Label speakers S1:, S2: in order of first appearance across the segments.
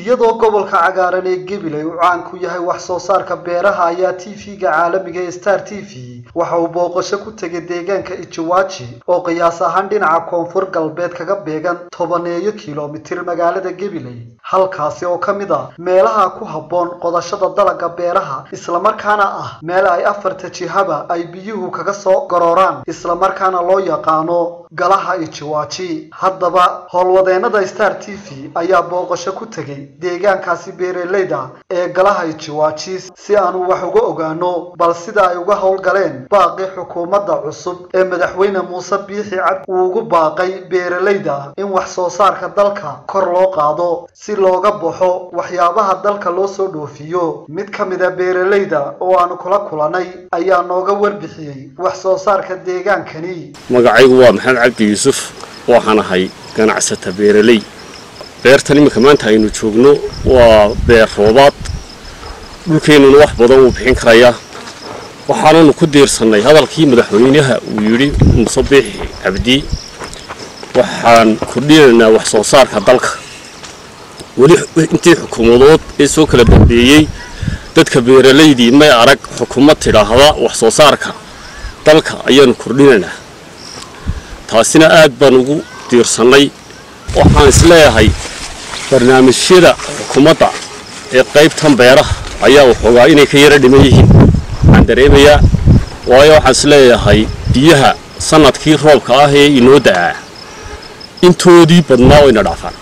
S1: iyadoo gobolka cagaaran ee gabiley uu caan ku yahay wax soo saarka beeraha ayaa tv-ga caalamiga ee star t v waxa uu booqasho ku tegay deegaanka ijiwaaji oo qiyaas ahaan dhinaca koonfur galbeed kaga beegan tobaneeyo kilomitir magaalada gabiley halkaasi oo ka mid a meelaha ku habboon qodashada dalagga beeraha islamarkaana ah meel ay afarta jihaba ay biyuhu kaga soo garooraan islamarkaana loo yaqaano galaha ijiwaaji haddaba howlwadeennada star t v ayaa booqasho ku tegay deegaankaasi beeraleyda ee galaha ijiwaaji si aanu wax uga ogaano bal sida ay uga howlgaleen baaqi xukuumadda cusub ee madaxweyne muuse biixi cabdi uu ugu baaqay beeraleyda in wax soo saarka dalka kor loo qaado si looga baxo waxyaabaha dalka loo soo dhoofiyo mid ka mid a beeraleyda oo aanu kula kulanay ayaa nooga warbixiyey wax soo saarka deegaankani
S2: magacaygu waa maxamed cabdi yuusuf waxaan ahay ganacsata beeraley beertan iminka maanta aynu joogno waa beer roobaad dhulkeennuna wax badan wuu bixin karayaa waxaananu ku diirsannay hadalkii madaxweynaha uu yidhi muuse biixi cabdi waxaan kordhinaynaa wax soo saarka dalka weli intii xukuumadood ee soo kala dambeeyey dadka beeralaydii may arag xukuumad tidhaahda wax soo saarka dalka ayaanu kordhinaynaa taasina aad baan ugu diirsannay waxaan isleeyahay barnaamijyada xukuumadda ee qaybtan beeraha ayaa waxoogaa inay ka yaro dhiman yihiin waxaan dareemayaa waayo waxaan isleeyahay biyaha sanadkii roobka ah ee inoo da'aa intoodii badnaa wayna dhaafaan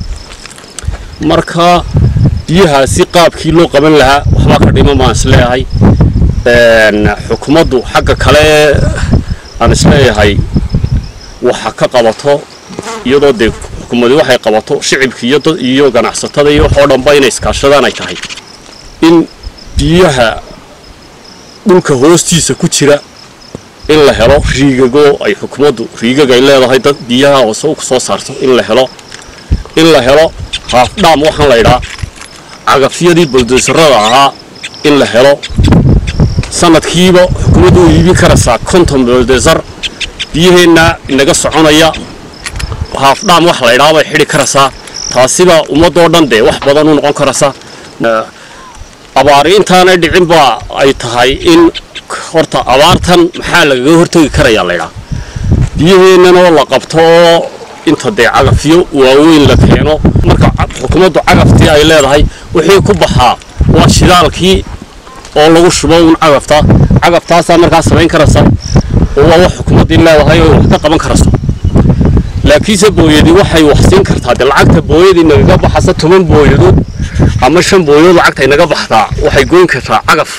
S2: marka biyahaasi qaabkii loo qaban lahaa waxbaa ka dhiman baan isleeyahay xukuumaddu xagga kale aan isleeyahay waxa ka qabato iyadoo dee xukuumadii waxay qabato shicibka iyo ganacsatada iyo waxoo dhanba inay iskaashadaan ay tahay in biyaha dhulka hoostiisa ku jira in la helo riigago ay xukuumaddu riigag ay leedahay dad biyaha hoose ku soo saarto in la helo in la helo haafdhaam waxaan la idhaa cagafyadii baldoosarada ahaa in la helo sanadkiiba xukuumaddu u iibin karaysaa konton baldoosar biyaheenna inaga soconaya haafdhaam wax la idhaa bay xidhi karaysaa taasiba ummadoo dhan dee wax badan u noqon karaysa abaari intaanay dhicin baa ay tahay in horta abaartan maxaa lagaga hortegi karayaa laydhaa biyaheennanoo la qabto oo inta dee cagafyo waaweyn la keeno marka xukuumaddu cagaftii ay leedahay wixii ku baxaa waa shidaalkii oo lagu shubo un cagafta cagaftaasaa markaa samayn karaysa oo waa wax xukuumaddii leedahay oo wax ka qaban karayso laakiinse booyadii waxay wax siin kartaa dee lacagta booyadii nagaga baxasa toban booyadood ama shan booyadood lacagta inaga baxdaa waxay goyn kartaa cagaf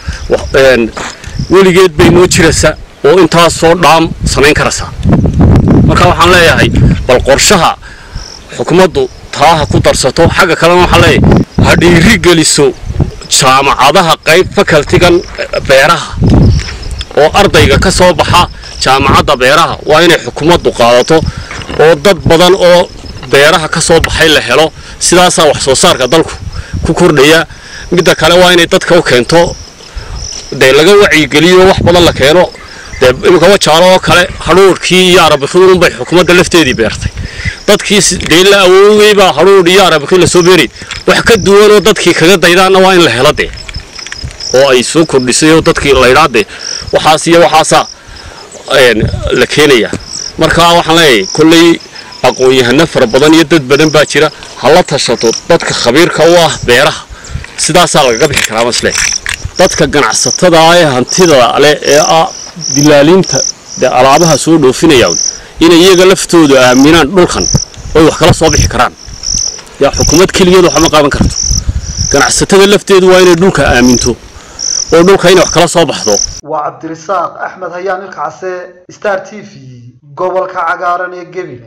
S2: weligeed bay noo jiraysa oo intaasoo dhaam samayn karaysaa marka waxaan leeyahay bal qorshaha xukuumaddu taaha ku darsato xagga kalena waxaan leeyahay ha dhiiri geliso jaamacadaha qayb fakaltigan beeraha oo ardayga ka soo baxa jaamacadda beeraha waa inay xukuumaddu qaadato oo dad badan oo beeraha ka soo baxay la helo sidaasaa wax soo saarka dalku ku kordhaya midda kale waa inay dadka u keento dee laga wacyigeliyo wax badan la keeno dee imika wajaalo oo kale hadhuurhkii iyo arabikidun bay xukuumadda lafteedii beertay dadkii dee la awoogay baa hadhuur iyo arabikid lasoo beeri wax ka duwanoo dadkii kaga daydaanna waa in la helo dee oo ay soo kordhisay oo dadkii laydhaa dee waxaas iyo waxaasaa la keenaya marka waxaan leeyahay kolley aqoon-yahano fara badan iyo dad badan baa jira ha la tashato dadka khabiirka u ah beeraha sidaasaa lagaga bixi karaa masle dadka ganacsatada ee hantida leh ee ah dilaaliinta dee alaabaha soo dhoofinaya inay iyaga laftoodu aaminaan dhulkan oy wax kala soo bixi karaan yaa xukuumad keligeed waxma qaban karto ganacsatada lafteedu waa inay dhulka aaminto oo dhulka inay wax kala soo baxdo
S1: waa cabdirisaaq axmed hayaan ilkacase star t v gobolka cagaaran ee gebile